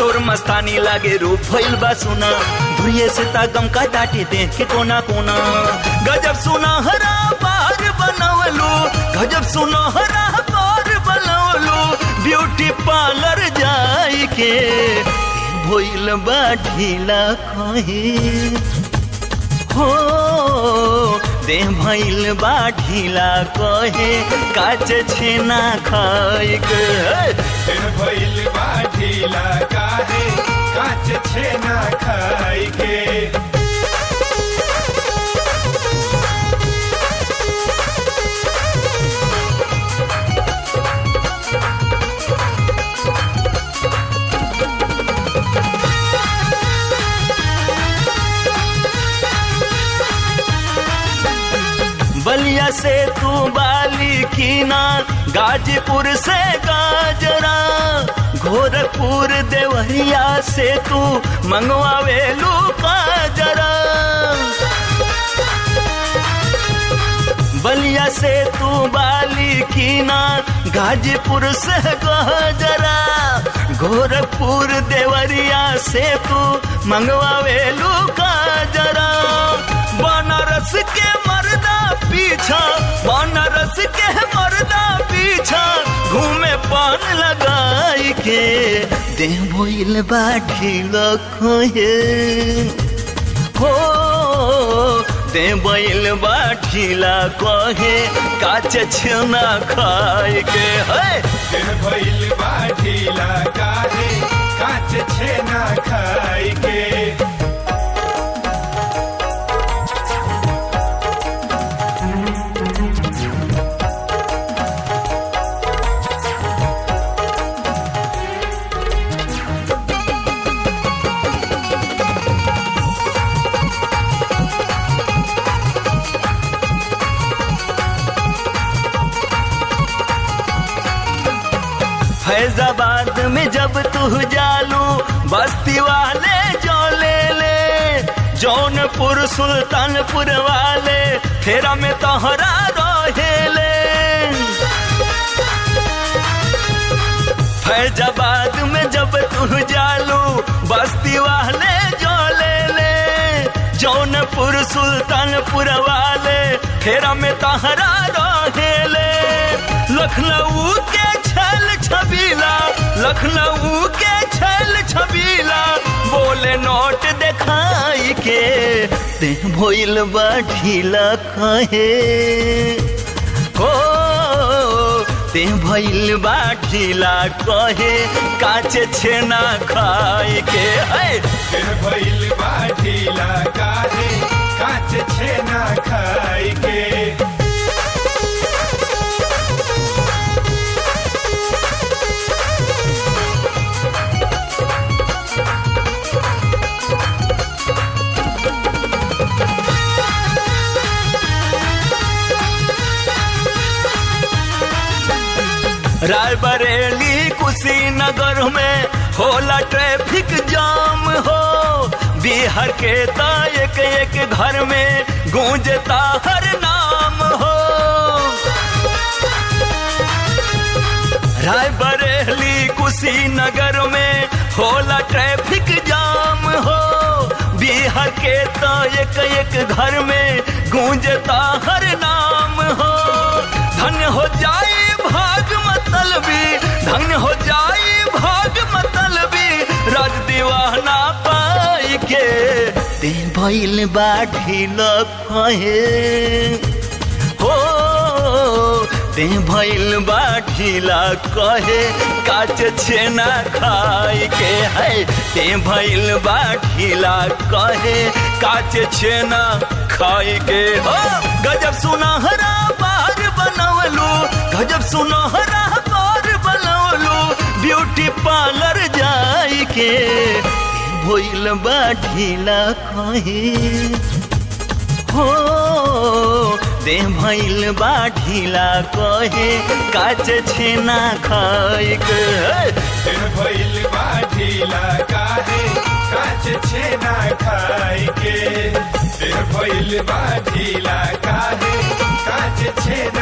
तोर मस्तानी लागे रूप भइल बा सुना धुरिये से तागम का डाटे देख के कोना कोना गजब सुना हरा पार बनवलू गजब सुना हरा पार बनवलू ब्यूटी पार्लर जाई के भइल बा ढीला कहे हो दे भइल बा ढीला कहे काच छेना खाए के दिन भइल बा ढीला काहे काच छेना खाई के बलिया से तू बाली कीना गाजीपुर से गाजरा गोरखपुर देवरिया से तू मंगवावेलू काजरा बलिया से तू बाली कीना गाजीपुर से गाजरा गोरखपुर देवरिया से तू मंगवावेलू काजरा बनारस के मर्दा पीछा बनारस के मर्दा पीछा घूमे पान लगाई के दे भइल बाठी लखोए हो दे बैल बाठीला कहे काच छेना खाए के है दिन भइल बा ढीला काहे काच छेना खाई के फैजाबाद में जब तू जालू बस्ती वाले जो ले ले जौनपुर सुल्तानपुर वाले फेरा में तोहरा रहेले फैजाबाद में जब तू जालू बस्ती वाले जो ले ले जौनपुर सुल्तानपुर वाले फेरा में तोहरा रहेले लखनऊ के छल छबीला लखनऊ के छल छबीला बोले नोट दिखाई के ते भइल बा ढीला कहे हो ते भइल बा ढीला कहे काच छेना खाए के है दिन भइल बा ढीला काहे काच छेना खाई के रायबरेली कुशीनगर में होला ट्रैफिक जाम हो बिहार के ता एक एक घर में गूंजता हर नाम हो रायबरेली कुशीनगर में होला ट्रैफिक जाम हो बिहार के तो एक एक घर में गूंजता हर नाम हो धन्य हो जाए भाग मतलबी धन्य हो जाए भाग मतलबी राज दीवाना पाई के ते भइल बाठी लखहे हो ते भइल बाठीला कहे काच छेना खाए के है ते भइल बाठीला कहे काच छेना खाए के हो गजब सुनहरा बार बनवलू गजब सुनहरा बार बनवलू ब्यूटी पार्लर जाई के भइल बाठीला कहे हो दे भइल बाठीला कहे काच छेना खाए के दिन भइल बा ढीला काहे काच छेना खाई के दिन भइल बा ढीला काहे काच छेना